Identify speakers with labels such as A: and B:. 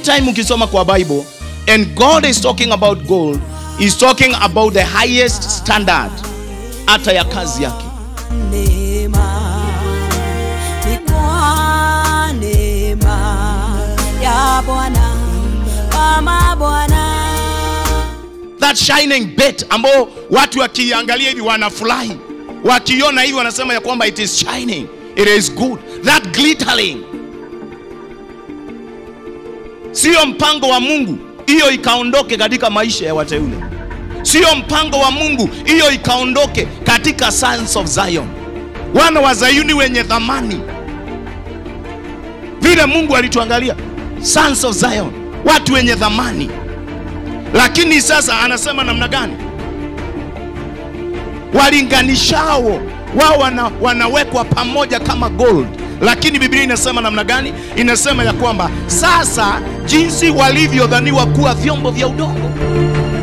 A: anytime ukisoma kwa bible and god is talking about gold is talking about the highest standard hata ya kazi yake
B: neema ni kwa neema ya Bwana kama Bwana
A: that shining bet ambao watu wakiangalia hivi wanafurahi wakiona hivi wanasema ya kwamba it is shining it is good that glittering sio mpango wa mungu hiyo ikaondoke katika maisha ya wateule sio mpango wa mungu hiyo ikaondoke katika sons of zion wana wa zayuni wenye thamani vile mungu alituangalia sons of zion watu wenye thamani lakini sasa anasema namna gani walinganishao wao wana, wanawekwa pamoja kama gold lakini biblia inasema namna gani inasema ya kwamba sasa jinsi walivyodhaniwa kuwa vyombo vya udongo